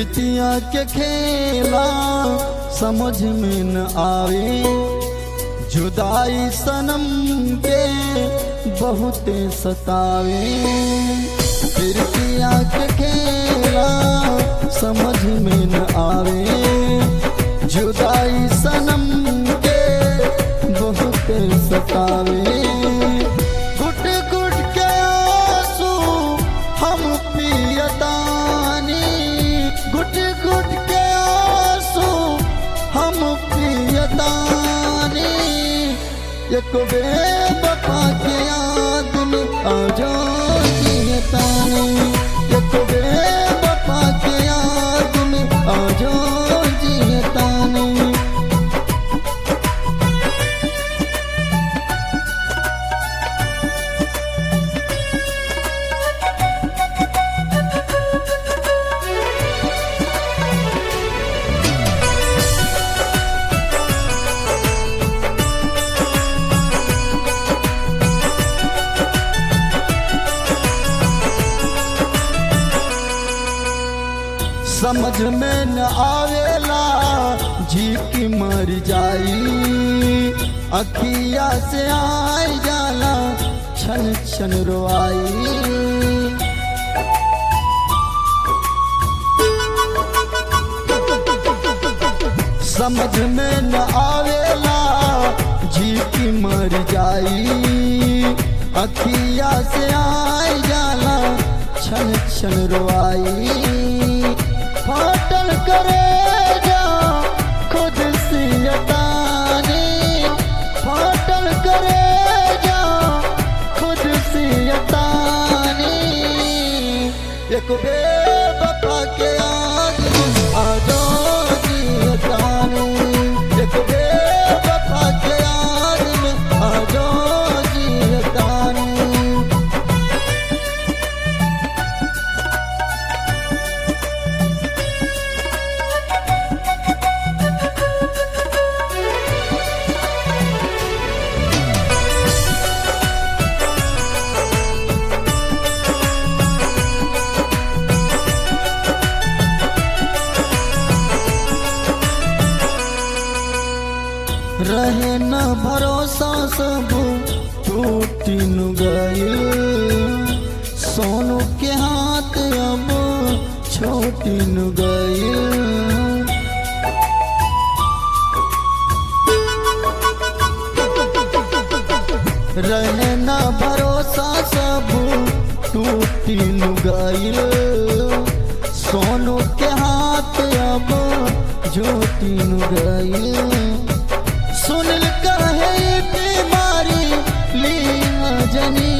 प्रीतिया के खेला समझ में न आवे जुदाई सनम के बहुते सतावे प्रीतिया के खेला समझ में न आवे जुदाई सनम के बहुते सतावे गुट गुट के आंसू हम पियतानी गुट गुट के आंसू हम पियतानी एक बेवफा के याद में आ जाओ जियतानी एक बेवफा के याद में आ जाओ जियतानी समझ में न आवेला जी की मर जाई अखिया से आई जाला छन छन रोआई समझ में न आवेला जी की मर जाई अखिया से आई जाला छन छन रोआई फाटल करे जा खुद सियतानी फाटल करे जा खुद सियतानी एक बेवफा के याद में आ जाओ जियतानी एक बेवफा के याद में आ जाओ जियतानी रहे न भरोसा सब टूटी नु गई सोनू के हाथ अब छोटी नु गई रहे न भरोसा सब टूटी नु गई सोनू के हाथ अब जोटी नु गई सुनिल कहे बीमारी लीना जनी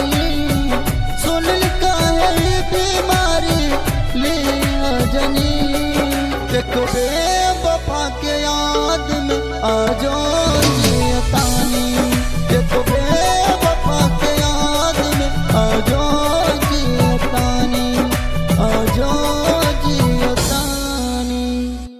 सुनिल कहे बीमारी लीना जनी एक बेर